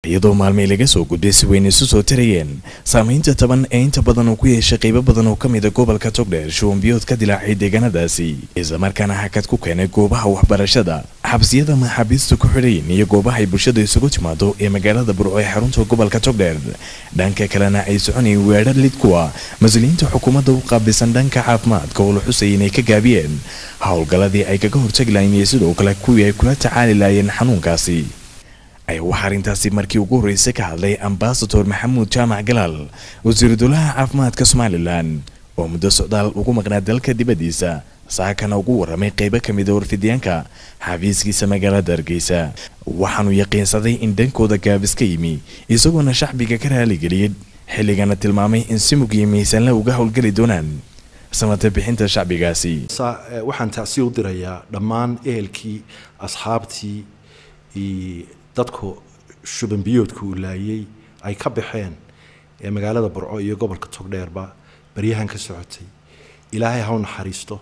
iyadoo maalmay laga soo gudbay si weyn isu soo tarayeen saamaynta taban ee inta badan uu ku yeeshay qaybo badan oo ka mida gobolka togdheer shuwanbiyood ka dilaacay deegaanadaasi islamarkaana hakad ku keenay goobaha waxbarashada xabsiyada maxaabiista ku xidhayn iyo goobaha ay bulshada isugu timaado ee magaalada burco ee xarunta gobolka togdheer dhanka kalena ay soconayeen weedha lid kuwa mas-uuliyiinta xukuumadda u qaabilsan dhanka caafimaadka oo la xusayay inay ka gaabiyeen howlgalladii ay kaga hortagi lahayn iyo sidoo kale kuwii ay kula tacaali lahaayeen xanuunkaasi ayaa waxaa arrintaasi markii ugu horreysay ka hadlay ambasador maxamuud jaamac galaal wasiiru dowlaha caafimaadka somalilan oo muddo socdaal ugu maqnaa dalka dibaddiisa saakana ugu warramay qaybo ka mida warfidyaanka xafiiskiisa magaalada hargeysa waxaanu yaqiinsaday in dhankooda gaabis ka yimi isagoona shacbiga ka raaligeliyay xilligana tilmaamay in si mug iyo miisaanla uga howlgeli doonaan samata bixinta shacbigaasi waxaan tacsi u dirayaa dhammaan ehelkii asxaabtii dadku shubanbiyoodka uu laayay ay ka baxeen ee magaalada burco iyo gobolka togdheerba baryahan ka socotay ilaahay ha u naxariisto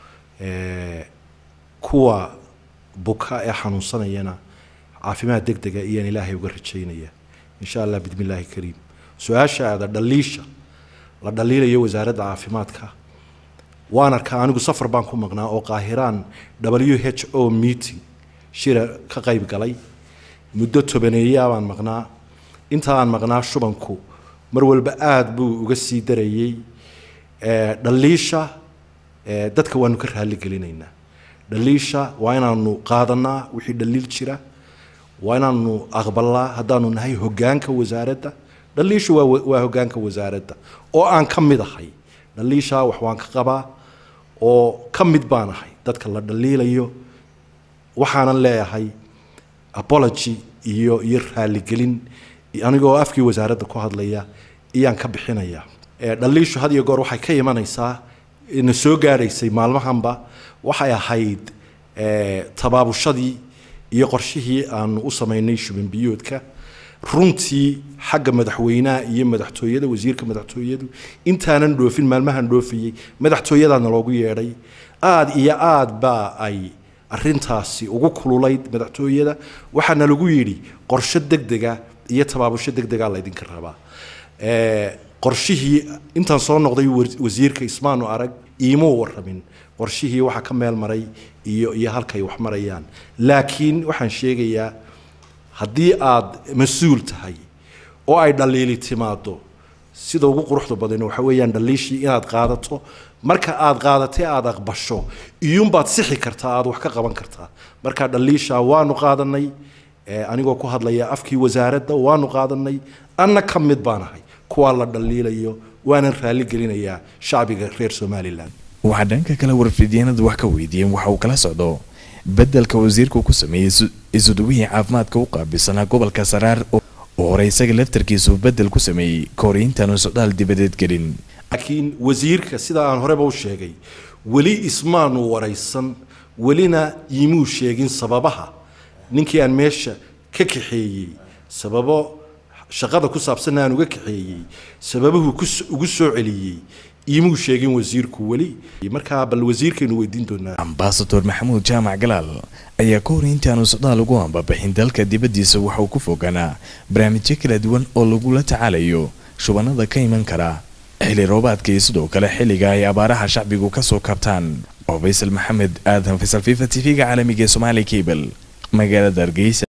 kuwa buka ee xanuunsanayana caafimaad deg dega iyaan ilaahay uga rajaynaya insha allah bidmi illaahi kariim su-aasha aada dhaliisha la dhaliilayo wasaaradda caafimaadka waan arkaa anigu safar baan ku maqnaa oo qaahiraan w h o meeting shira ka qayb galay muddo tobaneeyaa baan maqnaa inta aan maqnaa shubanku mar walba aada buu uga sii darayey dhaliisha dadka waanu ka raali gelinaynaa dhaliisha waa inaanu qaadanaa wixii dhaliil jira waa inaanu aqbalnaa haddaanu nahay hogaanka wasaaradda dhaliishu waa waa hogaanka wasaaradda oo aan ka mid ahay dhaliisha wax waan ka qabaa oo ka mid baan ahay dadka la dhaliilayo waxaanan leeyahay apology iyo iyo raaligelin anigoo afkii wasaaradda ku hadlaya iyaan ka bixinaya dhaliishu had iyo goor waxay ka imanaysaa na soo gaadhaysay maalmahanba waxay ahayd tabaabushadii iyo qorshihii aanu u samaynay shubanbiyoodka runtii xagga madaxweynaha iyo madaxtooyada wasiirka madaxtooyadu intaanan dhoofin maalmahan dhoofayey madaxtooyadaana loogu yeedhay aada iyo aada baa ay arintaasi ugu kululayd madaxtooyada waxaana lagu yidhi qorshe degdega iyo tabaabusho degdega laydinka rabaa qorshihii intaan soo noqday wasiirka ismaanu arag iimuu waramin qorshihii waxaa ka meel maray iyo iyo halkay wax marayaan laakiin waxaan sheegayaa haddii aad mas-uul tahay oo ay dhaliili timaado sida ugu quruxda badan waxa weeyaan dhaliishii inaad qaadato marka aad qaadatay aada aqbasho iyuunbaad sixi kartaa aada wax ka qaban kartaa marka dhaliisha waanu qaadanay anigoo ku hadlaya afkii wasaaradda waanu qaadanay anna ka mid baan ahay kuwaa la dhaliilayo waanan raali gelinayaa shacbiga reer somalilan waxaa dhanka kale warfidyaanadu wax ka weydiiyeen waxa uu kala socdo beddelka wasiirku ku sameeyey isuduwihii caafimaadka u qaabilsanaa gobolka saraar oo hore isaga laftarkiisu beddel ku sameeyey kahor intaanu socdaal dibadeed gelin laakiin wasiirka sida aan horeba u sheegay weli ismaanu waraysan welina iimuu sheegin sababaha ninkii aan meesha ka kaxeeyey sababo shaqada ku saabsanna aan uga kaxeeyey sababuhu ugu soo celiyey iimuu sheegin wasiirku weli markaa bal wasiirkaynu weydiin doonaa ambasador maxamuud jaamac galaal ayaa ka hor intaanu socdaal ugu ambabixin dalka dibaddiisa waxa uu ku fogaanaa barnaamijyo kala duwan oo lagula tacaalayo shubanada ka iman kara xilli roobaadka iyo sidoo kale xilliga ay abaaraha shacbigu ka soo kabtaan oo faysal maxamed aadan faysal fifa t v-ga caalamiga ee somaali cable magaalada hargeysa